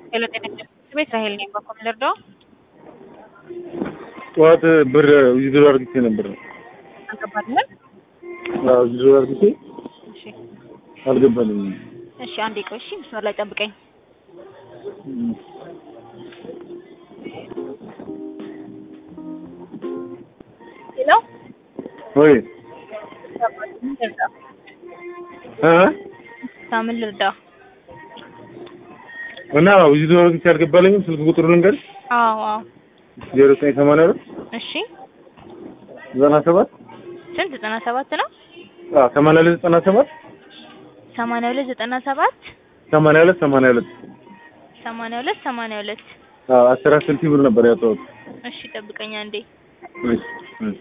ሄሎ ጤና ይስጥልኝ ቤት ራሄል ነኝ። በኩል ልርዳው? ጠዋት ብር ዊዝድሮ አድርጌ ነበር። አልገባልንም? አዎ ዊዝድሮ አድርጌ እሺ አልገባልኝም። እሺ አንዴ ቆይ። እሺ መስመር ላይ ጠብቀኝ። ሄሎ ወይ ምን ልርዳ? እ ሳምን ልርዳ? እና ዊዝድሮ አድርጌ አልገባልኝም። ስልክ ቁጥሩ ልንገርሽ አዎ አዎ። ዜሮ ዘጠኝ ሰማንያ ሁለት እሺ ዘጠና ሰባት ስንት ዘጠና ሰባት ነው? አዎ ሰማንያ ሁለት ዘጠና ሰባት ሰማንያ ሁለት ዘጠና ሰባት ሰማንያ ሁለት ሰማንያ ሁለት ሰማንያ ሁለት ሰማንያ ሁለት አዎ አስር አስር ሺህ ብር ነበር ያወጣሁት። እሺ ጠብቀኝ አንዴ። እሺ እሺ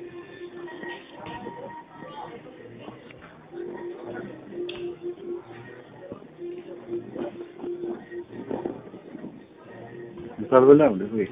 ሳልበላ ነው ወይ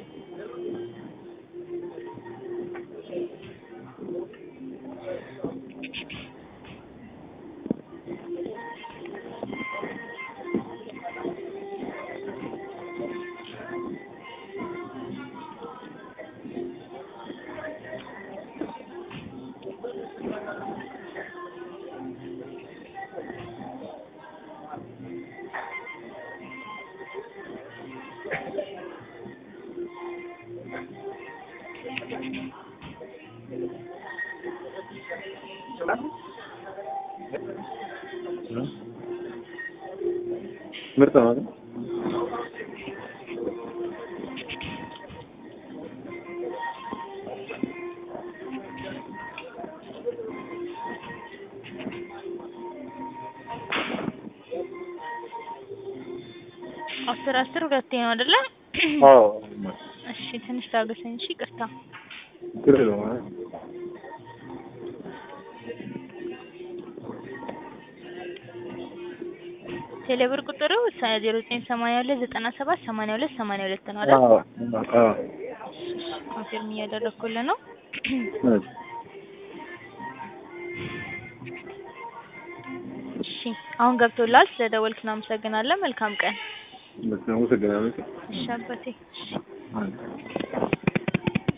ምርጥ ነው አይደል? አስር አስር ሁለቴ ነው አይደለ? አዎ እሺ ትንሽ ታገሰኝ። እሺ ይቅርታ። ችግር የለውም አይደል? ቴሌብር ቁጥሩ ዜሮ ዘጠኝ ሰማንያ ሁለት ዘጠና ሰባት ሰማንያ ሁለት ሰማንያ ሁለት ነው አይደል? አዎ አዎ ኮንፊርም እያደረኩልህ ነው። እሺ እሺ አሁን ገብቶላል። ስለደወልክ እናመሰግናለን። መልካም ቀን። በጣም አመሰግናለሁ። እሺ አባቴ። እሺ አዎ